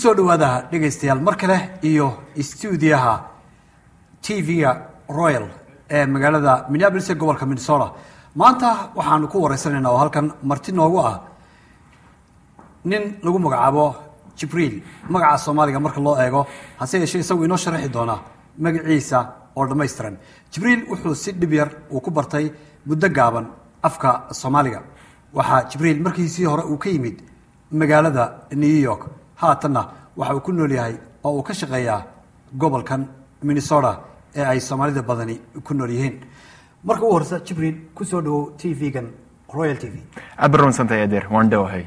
kusoo dhawaada dhegaystayaal mar kale iyo stuudiyaha tv-ga royal ee magaalada minneapolis ee gobolka minnesota maanta waxaanu ku wareysanaynaa oo halkan marti noogu ah nin lagu magacaabo jibriil magaca soomaaliga marka loo eego hase yeeshee isagu inoo sharaxi doonaa magaciisa oo dhammaystiran jibriil wuxuu si dhib yar uu ku bartay muddo gaaban afka soomaaliga waxaa jibriil markiisii hore uu ka yimid magaalada new york haatanna waxa uu ku nool yahay oo uu ka shaqeeyaa gobolkan minnesota ee ay soomaalida badani ku nool yihiin marka ugu horeysa jibriil kusoo dhawow t v-gan royal t v aad baa rumadsantay adeer waan dhowahay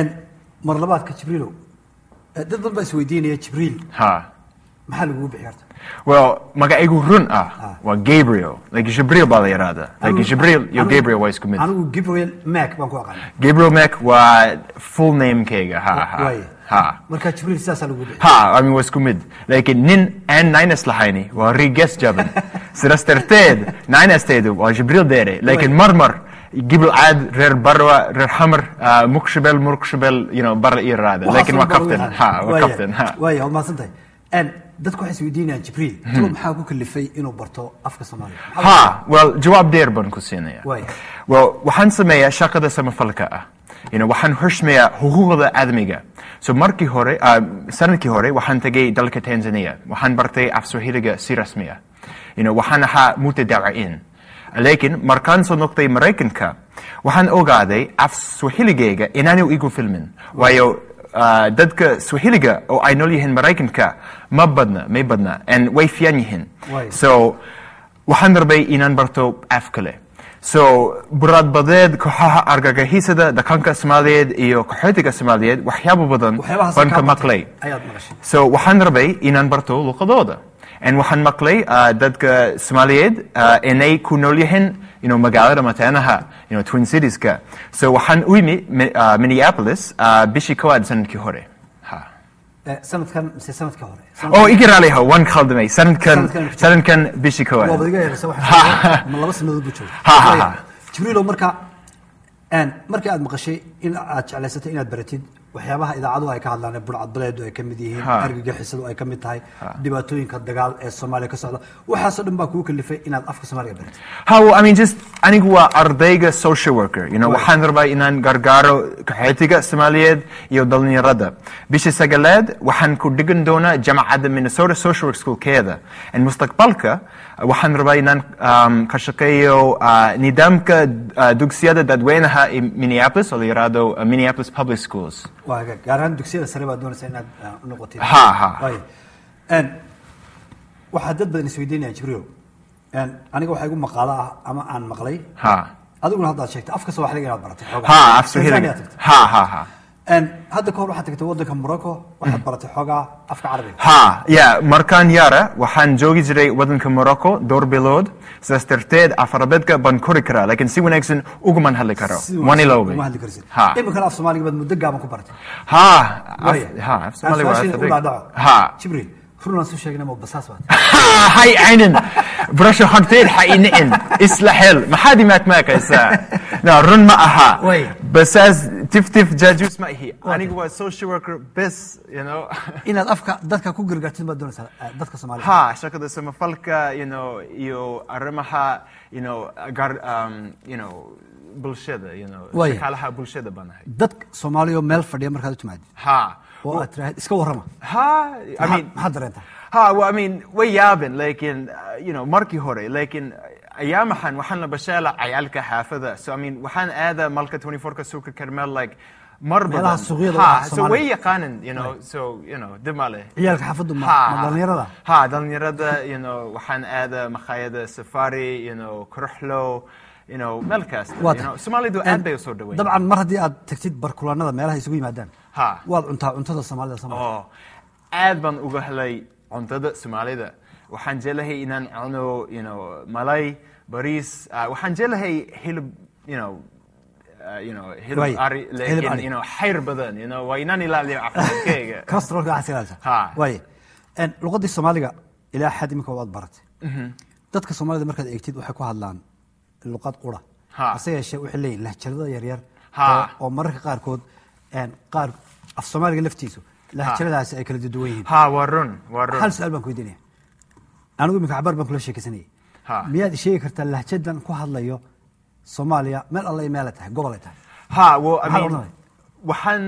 mar labaadka jibriilow eh, dad badan baa isweydiinaya jibriil ha maxaa lagugu bixi karta well magacaygu run ah waa gabriel like jibriil baa la yidhaahdaa like Anigu- jibriil iyo anigu- gabriel waa isku mid anigu gabriel mac baan ku aqaana gabriel mac waa full namekayga ha ha waaye ha marka jibriil sidaasaa lagugu bixi ha I mean waa isku mid laakiin nin aan nines lahayni waa riges jaban sidaas darteed ninesteedu waa jibriil deere laakiin mar mar gibil caad reer barwa reer xamar ah, muqshabel muqshabel you know bar ii raada laakiin waa kaftan ha waa kaftan ha waaya waad mahadsan tahay En, dadku waxay isweydiinayaan jibriil talo maxaa ku kalifay inuu barto afka soomaaliga Maxaa ha well jawaab dheer baan ku siinaya Waay. well waxaan sameeyaa shaqada samafalka ah you know, waxaan xushmeeyaa xuquuqda aadamiga so markii hore ah, sanadkii hore waxaan tegay dalka tanzania waxaan bartay af swahiliga si rasmi ah you know, waxaan ahaa mutadawiciin laakiin markaan soo noqday maraykanka waxaan ogaaday af swahiligayga inaanu igu filmin waayo ah, dadka swahiliga oo ay nool yihiin maraykanka ma badna may badna and way fiican yihiin Waay. so waxaan rabay inaan barto af kale so buraadbadeed kooxaha argagaxisada dhaqanka soomaaliyeed iyo qaxootiga soomaaliyeed waxyaabo badan waxyaabahaas baan ka kaa maqlay bartay ayaad maqashay so waxaan rabay inaan barto luqadooda and waxaan maqlay ah, dadka soomaaliyeed ah, inay ku nool yihiin you know, magaalada mataanaha you know, twin citieska so waxaan u imi Mi- ah, minneapolis ah, bishii kowaad sanadkii hore ha Eh, sanadkan mise sanadka hore oo iga raaliho waan khaldamay sanadkan Sanadkan- sanadkan bishii kowaad waabad iga yeeraysa Ha. waxa ma laba sanadood buu jooga Ha, ha, ha. jibriilow marka en, markii aad maqashay in aad jeclaysatay inaad baratid waxyaabaha idaacaduhu ay ka hadlaan ee burcadbaleedu ay ka mid yihiin Ha. argagixisadu ay ka mid tahay dhibaatooyinka dagaal ee soomaaliya ka socda waxaasoo dhan baa kugu kalifay inaad afka soomaaliga baratid Ha, well, I mean, just anigu waa ardayga social worker. You know, waxaan rabaa inaan gargaaro qaxootiga Soomaaliyeed iyo dhalinyarada. Bishii sagaleed waxaan ku dhigan doonaa jamacadda Minnesota Social Work Schoolkeeda. And mustaqbalka waxaan rabaa inaan um, ka shaqeeyo uh, nidaamka uh, dugsiyada dadweynaha ee Minneapolis oo la yiraahdo uh, Minneapolis Public Schools. waa hagaag gaar ahaan dugsiyada sare baad doonaysaa inaad ah, u noqotid Ha, ha. Waayo. En, waxaa dad badan isweydiinayaan jibriilow En, aniga waxaa igu maqaalo ah ama aan maqlay Ha. adiguna haddaad sheegtay afka soomaaliga inaad baratay xoogaa. Ha, af Tanzania Swahili. aad tagtay. Ha, ha, ha. En, hadda kahor waxaad tagtay waddanka morocco waxaad baratay xoogaa afka carabiga ha ya markaan yara waxaan joogi jiray waddanka morocco dhowr bilood sidaas darteed afarabeedka baan kori karaa laakiin si wanaagsan uguman hadli karo Si waan ilowbay uma hadli karsid ha iminkana af soomaaliga baad muddo gaaban ku baratay ha Waaya. af- ha af Soomaali waa Su-aashayda u afar dhaadhaco. ha jibriil runaan soo sheegnay ma basaas baad ha hay aynan barasho horteed ha inicin isla xel maxaad imaad maakaysaa no run ma aha Waaya. basaas tif tif jaajuus ma ihi anigu waa social worker bes you know inaad afka dadka ku gargaartid baad doonaysaa eh, dadka soomaaliga ha shaqada samafalka you know iyo arrimaha you know gar um, you know bulshada you know Waaya. shaqaalaha bulshada baan ahay dad soomaaliya oo meel fadhiya markaad u timaadid ha oo aad tiraahid iska warrama ha i Maxaa- mean maxaad dareentaa ha well, I mean way yaabin lakin uh, you know markii hore lakin ayaamahan waxaan la bashaala cayaalka xaafada so I mean waxaan aada malka 24ka suuqa karmel like mar Meelaha badan suuqyada ha ah so Soomaalida. way yaqaanan you know so you know dib ma leh ciyaalka xaafaddu ma Ha, ma dhalinyarada ha dhalinyarada you know waxaan aada makhaayada safari you know kuruxlo you know meel kasta Waa you know tahay. soomaalidu En, aad bay usoo dhaweyn dabcan mar haddii aad tagtid barkulaanada meelaha isugu yimaadaan Ha. waad cuntaa cuntada soomaalida soomaaliya oo aad baan uga helay cuntada soomaalida waxaan jeclahay inaan cuno you know malay bariis ah, waxaan jeclahay hilib you know uh, you know hilib Waay, ari hilib laakiin ari. you know xayr badan you know waa inaan ilaaliyo caafimaadkayga corosterolka waxaad ilaalisa Ha. waaye En, luqadii soomaaliga ilaa xad iminka waad baratay dadka soomaalida markaad eegtid waxay ku hadlaan luqad qura Ha. hase yeeshee waxay leeyihin lahjarada yaryar Ha. oo- oo mararka qaarkood en, qaar af soomaaliga laftiisu lahjadaasi ay kala duwan yihiin ha waa run waa run hal su-aal baan ku weydiinaya anigu iminka cabaar baan kula sheekaysanayay Ha. miyaad sheegi kartaa lahjadan ku hadlayo soomaaliya meel alla iyo meelay tahay gobol ay tahay ha well, I Maxaa mean, odhanaya? waxaan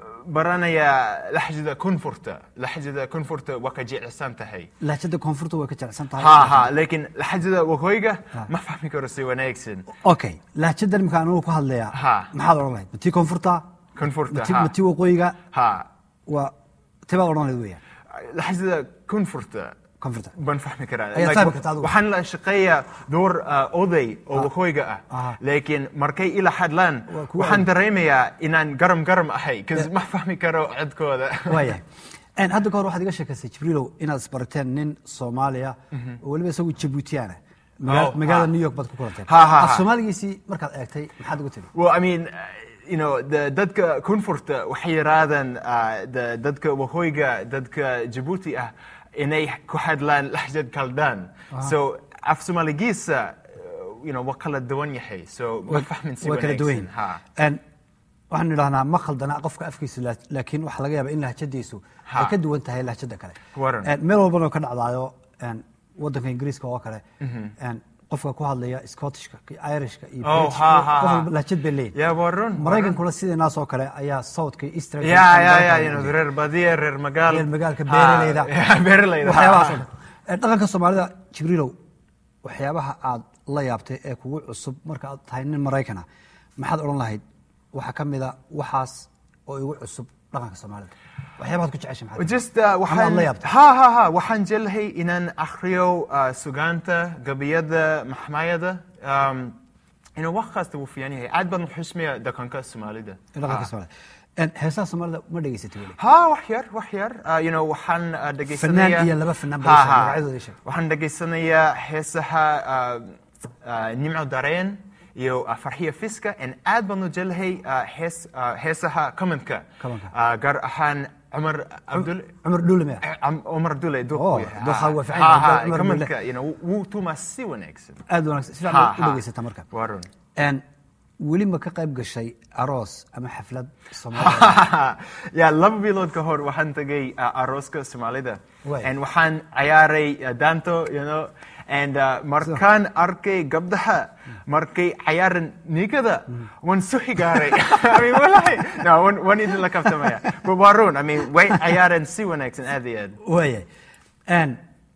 baranayaa laxjada koonfurta laxjada koonfurta waa ka jecsan tahay lahjada koonfurta way ka jecelsan tahay ha ha laakiin laxjada waqooyiga Ha. ma fahmi karo si wanaagsan okay lahjadan iminka anigu ku hadlayaa Ha. maxaad odhan lahayd ma tii koonfurta koonfurta ma tii- ha ma tii waqooyiga ha waa tibaad odhan lahayd weeyaan laxjada koonfurta koonfurta baan fahmi karaa Ayaad Like, fahmi kartaa adigu. waxaan la shaqeeyaa door uh, oday oo waqooyiga ah Aha. laakiin markay ila hadlaan Waa kuwa- waxaan dareemayaa inaan garam garam ahay bcause ma fahmi karo codkooda waayahay En hadda ka hor waxaad iga sheekaysay jibriilow inaad isbarateen nin soomaaliya oo weliba isagu jabuutiyaana Oh, magaalada ha. new york baad ku kulanteen Ha, ha, af ha. soomaaligiisii markaad eegtay maxaad ugu tiri Well, I mean, uh, you know, the dadka koonfurta waxay yiraahdaan uh, the- dadka waqooyiga, dadka Djibouti ah, inay ku hadlaan lahjad kaldaan. So, af Soomaaligiisa, uh, you know, waa kala duwan yahay. So, ma fahmin si way kala duwan wanaagsan. Ha. yihiin En waxaan idhahnaa ma khaldana qofka afkiisu la- laakiin waxaa laga yaabaa in lahjadiisu Ha. ay ka duwan tahay lahjada kale Waran. En meel walbana oo ka dhacdaayo en wadanka ingiriiska oo kale en qofka ku hadlaya scottishka iyo irishka iyo Oh, Britishka, ha, ha, qof ha. walba lahjad bay leeyihin Yeah, waa run, waa maraykankuna sideenaas oo kale ayaa southka iyo eastern Yeah, yeah, yeah, you know, reer badiya, reer magaal. reer magaalka Ha, beeraleyda yeah, beeraleyda. waxyaabahaas oo Ha. dhan Eh, dhaqanka soomaalida jibriilow waxyaabaha aad la yaabtay ee kugu cusub marka aad tahay nin maraykana maxaad odhan lahayd waxaa ka mid a waxaas oo igu cusub dhaqanka soomaalida waxyaabahaad ku jeceshay maxaa Just uh, Ama aad waxaan la yaabtay ha ha ha waxaan jeclahay inaan akhriyo uh, sugaanta gabiyada maxmayada um, you know, wax kasta wuu fiican yahay aad baan u xusmaya dhaqanka soomaalida dhaqanka Ha. soomaalida En, heesaha soomaalida ma dhegaysatay weli ha wax yar wax yar uh, you know, waxaan uh, dhegaysanaya Fanaan iyo laba fanaan baa Ha, ii sheeg, ha. magacyadooda ii sheeg. waxaan dhegaysanayaa heesaha uh, uh, nimco dareen iyo uh, farxiya fiska and aad baan u jeclahay uh, hees, uh, heesaha kamanka Kamanka. uh, gaar ahaan cumar abdul cumar dhuule maya Am- Omar Dule Oh, duqu duqa waa fiican yahay, Omar Dule. kamanka you know wuu tumaa si wanaagsan aad wanaagsan si Ha, fiican u ha. dhegaysata marka waa run En, weli ma ka qayb gashay aroos ama xaflad soomaalida ya laba bilood ka hor waxaan tagay uh, arooska soomaalida Way. and waxaan ciyaaray uh, daanto you know and uh, markaan arkay gabdhaha markay ciyaaran nigada waan su xigaaray I mean, walahi no waan waan idin la kabtamaya but waa run I mean way ciyaareen si wanaagsan aad iyo aad waayahay En,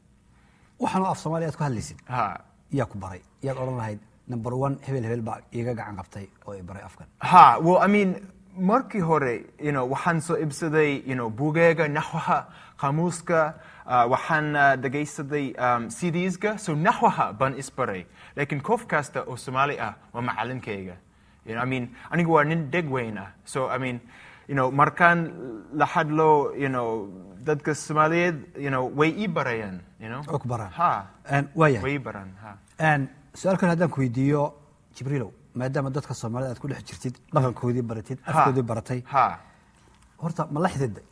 waxaan oo af soomaaliya aad ku hadlaysid ha yaa ku baray yaad odhan lahayd number one hebel hebel baa iiga gacan qabtay oo i baray afkan Ha, well, I mean, markii hore, you know, waxaan soo ibsaday, you know, buugeega, naxwaha, qaamuuska, uh, waxaan uh, dhegaysaday um, CDs-ga, so naxwaha baan isbaray. Laakiin qof kasta oo Soomaali ah waa macalinkayga. You know, I mean, anigu waa nin deg weyn ah. So, I mean, you know, markaan la hadlo, you know, dadka Soomaaliyeed, you know, way ii barayaan, you know. oo ku baraan Ha, En, waayahay way ii baraan, ha. En, su-aal kale haddaan ku weydiiyo jibriilow maadaama dadka soomaalida aad ku dhex jirtid dhaqankoodii baratid Ha. afkoodii baratay Ha. horta ma la xididday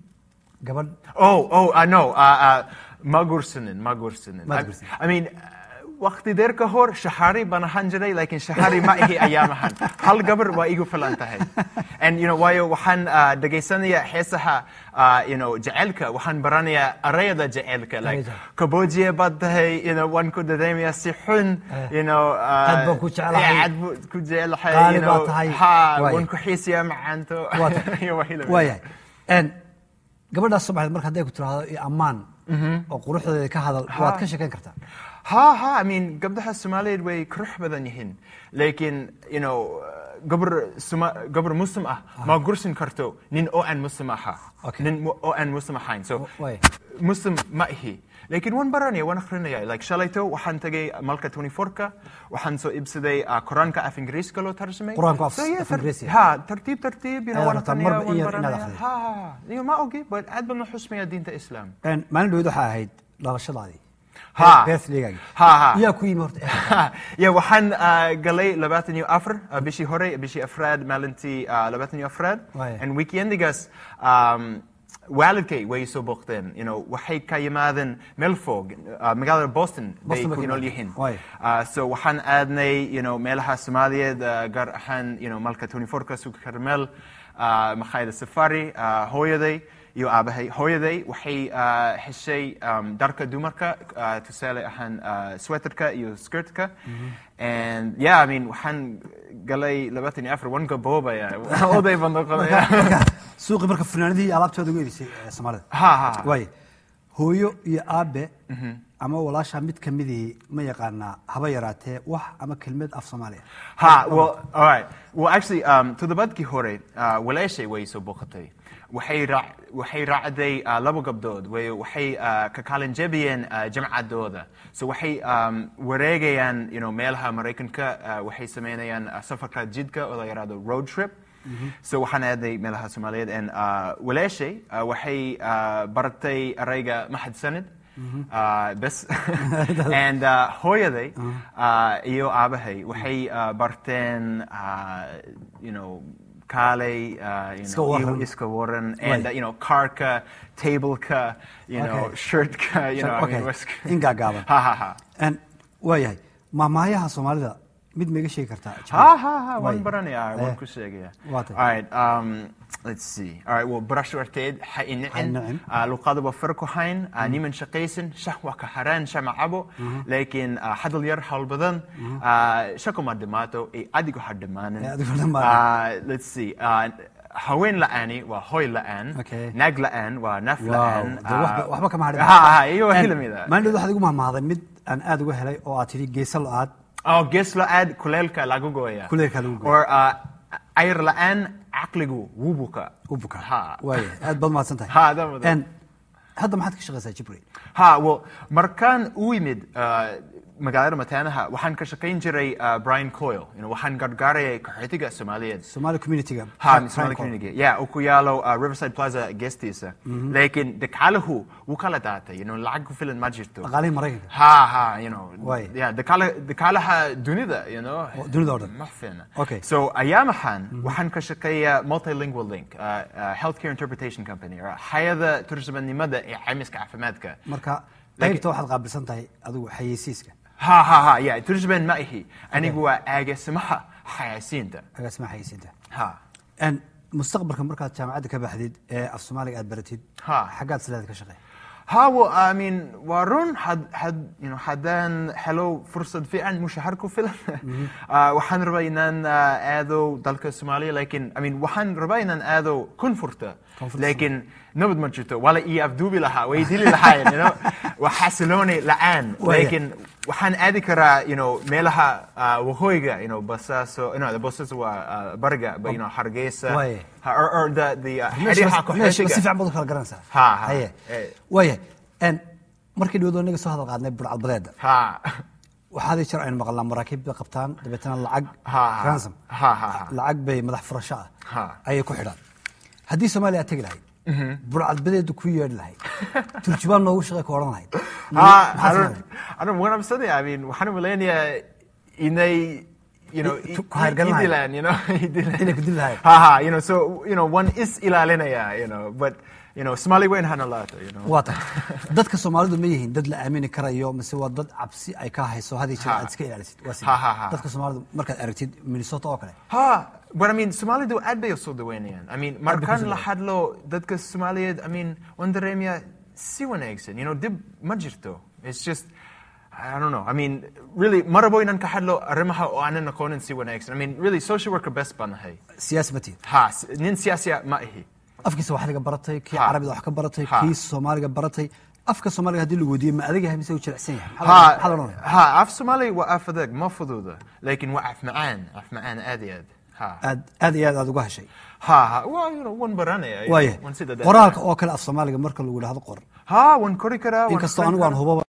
gabadh Oh, oh, uh, no, uh, uh, ma guursanin, ma guursanin. Ma I- guursanin. I mean, uh, waqti dheer ka hor shahari baan ahaan jiray, laakiin shahari ma ihi ayaamahan. Hal gabar waa igu filan tahay. And, you know, waayo waxaan uh, dhegaysanaya heesaha, uh, you know, jecelka, waxaan baranaya arayada jecelka. Like, Arayada. kaboojiye baad tahay, you know, waan ku dareemaya si xun, you know. uh, Aad baan ku jeclahay. yeah, Aad baan ku jeclahay, Qaali you know. baad tahay. Ha, Waayo. waan ku xiisiyaa macaanto. Waa tahay. Iyo wixii la mid ah. waayahay En, gabadhaas soomaaliyeed marka hadday ku tiraahdo iyo ammaan oo quruxdeeda ka hadal waad ka sheekayn kartaa ha ha I mean gabdhaha Soomaaliyeed way qurux badan yihiin laakiin you know gabar Soma gabar muslim ah ma gursin karto nin oo aan muslim aha Okay. nin mu- oo aan muslim ahayn so Way. muslim ma ihi laakiin waan baranaya waan akhrinaya like shalayto waxaan tagay malka 24ka waxaan soo ibsaday uh, quraanka af ingiriiska loo tarjumay Quraanka af- So, yeah, af tar- Ingiriisi. ha tartiib tartiib you know Ayaad waan rabtaa akhrinaya marba waan in yar inaad baranaya akhrido. ha ha ha Iyo ma ogi but aad baan u xusmaya diinta islaam En, maalin dhaweyd waxaa ahayd dhalashadaadii Ha. birthday-gaagii Ha, ha. yaa ku yimi horta ya waxaan uh, galay labaatan iyo afar uh, bishii hore bishii afraad maalintii uh, labaatan iyo afraad Waaya. and weekendigaas um, waalidkay way soo booqdeen you know, waxay ka yimaadeen meel fog uh, magaalada boston bay Boston bay ku ku nool yimaadeen. yihiin Waaya. Uh, so waxaan aadnay you know, meelaha soomaaliyeed uh, gaar ahaan you know, malka 24ka suuqa karmel uh, makhaayada safari uh, hooyaday iyo aabahay hooyaday waxay ah, heshay um, dharka dumarka ah, tusaale ahaan ah, sweaterka iyo skirtka and yeah I mean waxaan galay labaatan iyo afar wan gaboobaya oday baan noqonaya marka suuqii marka fanaanadihii iyo alaabtooda ugu erisay ee soomaalida ha ha waaye hooyo iyo aabe ama walaasha mid kamidii ma yaqaanaa haba yaraatee wax ama kelmad af soomaaliya Ha, well, all right. Well, actually, um, toddobaadkii hore, uh, walaashay way soo booqatay. Waxay raac- waxay raacday uh, laba gabdhood, way waxay uh, ka kaalin jebiyeen uh, jamcadooda. So waxay um, wareegayaan you know, meelaha Maraykanka, uh, waxay sameynayaan uh, safarka jidka oo la yidhaahdo road trip. So waxaan aaday meelaha Soomaaliyeed and uh, walaashay uh, waxay uh, baratay erayga mahadsanid. Uh, bes and uh, hooyaday uh, iyo aabahay waxay uh, barteen uh, you know kaalay uh, you Iska know, waran. iyo iska waran and Right. uh, you know karka tableka you know Okay. shirtka you know I Okay. mean, was- In gaagaaban. ha ha ha Een, waayahay maamaayaha soomaalida mid ma iga sheegi kartaa ha ha ha waan Waaye. baranayaa Eh, waan ku sheegaya waa tahay. all right um, let's see all right well barasho arteed ha Ha inicin inicin. uh, luqada waa farku hayn uh, niman shaqaysan shah waa ka haraan shah ma cabo laakiin uh, hadal yar hawl badan uh, shako ma dhimaato ee adigu ha dhimaanin Eh, adigu ha dhimaanin. Uh, let's see uh, haween la'aani waa hoy la'aan Okay. naag la'aan waa naf Wow, la'aan dee waxba- waxba kama hadhin. ha ha iyo Een, hilamida maalin dhow waxaad igu mahmahday mid aan aad uga helay oo aad tidhi geesa lo-aad Oh, gees la'aan kuleelka lagu gooya. Kuleelka lagu gooya. Or uh, ayr la'aan caqligu wuu buka. u bukaa Ha. waaya aad baad mahadsan tahay Ha, aad baad- Een, hadda maxaad ka shaqaysaa jibril Ha, well, markaan u yimid uh, magaalada Mataanaha, waxaan ka shaqayn jiray uh, Brian Coyle. You know, waxaan gargaarayay qaxootiga Soomaaliyeed. somaali communityga Ha, Frank- Somali Frank community. Yeah, oo ku yaalo uh, Riverside Plaza geestiisa. Laakiin dhaqaaluhu wuu kala daatay. You know, lacag ku filan ma jirto. dhaqaalihii maraykanka Ha, ha, you know. Waay. Yeah, dhaqaala- dhaqaalaha dunida, you know. Oo, dunida oo dhan. Ma fiicna. Okay. So ayaamahan waxaan ka shaqeeyaa multilingual link, uh, uh, healthcare interpretation company, or hay'adda turjumaannimada ee caymiska caafimaadka. marka Laakiin- qaybta waxaad qaabilsan tahay adigu xayeysiiska Ha ha ha, yeah, turjumaan ma ihi. Anigu waa agaasimaha xayaysiinta. agaasima xayeysiinta Ha. Een, mustaqbalka markaad jaamacadda ka baxdid ee af soomaaliga aad baratid Ha. xaggaad sileeda ka shaqeey Ha, well, I mean, waa run had, had, you know, haddaan helo fursad fiican mushahar ku filan. uh, waxaan rabaa inaan uh, aado dalka Soomaaliya, laakiin, I mean, waxaan rabaa inaan aado koonfurta. Koonfurta Laakiin nabad ma jirto. Waa la ii afduubi lahaa, way dili lahaayeen, you know. Waa xasilooni la'aan. Waaya. Laakiin waxaan aadi karaa, you know, meelaha uh, waqooyiga, you know, Basaaso, no, Basaaso waa uh, bariga, but, you know, Hargeysa. Waaya. Ha- Or, or the, the uh, meesha xeryaha meesha si qaxootiga. fiican baad u kala garanaysaa Ha, ha. haye Eh. waaya Een, markii dhawado naga soo hadal qaadnay burcadbadeeda Ha. waxaadii jir aynu maqalnaa maraakiib bay qabtaan dabeetana lacag Ha, ha. ransom Ha, ha, ha. lacag bay madax furasho ah Ha. ayay ku xidhaan haddii soomaaliya aad tegi lahayd burcadbadeedu ku yeedhi lahayd turjubaan noogu shaqey ka odhan lahayd Ah, Maxaad I samayn don't, I don't, what I'm saying, I mean, waxaan umaleynaya inay, you know, I- i- ku hayrgalan i- lahayd. idilaan, you know, idilaan. Inay ku dili lahayd. Ha, ha, you know, so, you know, one is ilaalinaya, you know, but, you know, Somali weyn hana laato, you know. waa tahay dadka soomaalidu ma yihiin dad la aamini karayo mise waa dad cabsi ay ka hayso hadii jir Ha. aad iska ilaalisid waa sidee? Ha, ha, ha. dadka soomaalidu markaad aragtid minnesota oo kale Ha, but I mean, Somalidu aad bay usoo dhaweynayaan. I mean, Aad bay markaan kusoo la hadlo dadka Soomaaliyeed, I mean, waan dareemaya si wanaagsan, you know, dib ma jirto. It's just, I don't know. I mean, really, ma rabo inaan ka hadlo arrimaha oo aanan aqoonin si wanaagsan. I mean, really, social worker best baan ahay. siyaasi ma tihin Ha, s- nin siyaasi ah ma ihi. afkiisa waxdiga baratay kii Ha. carabiga wax ka baratay Ha. kii soomaaliga baratay afka soomaaliga haddii lagu weydiiyo ma adag yahay mise uu jilicsan yahay Ha, maxaa la odhanaya ha, af Somali waa af adag, ma fududa. Laakiin waa af macaan, af macaan aad iyo aad. Ha. aad aad iyo aad aad uga heshay Ha, ha, waa, you know, waan baranaya. you know, waaya waan sida qoraalka oo kale af soomaaliga marka lagu idhaahdo qor Ha, waan kori karaa. waan inkastoo akhrin anigu aan karaa. hubaba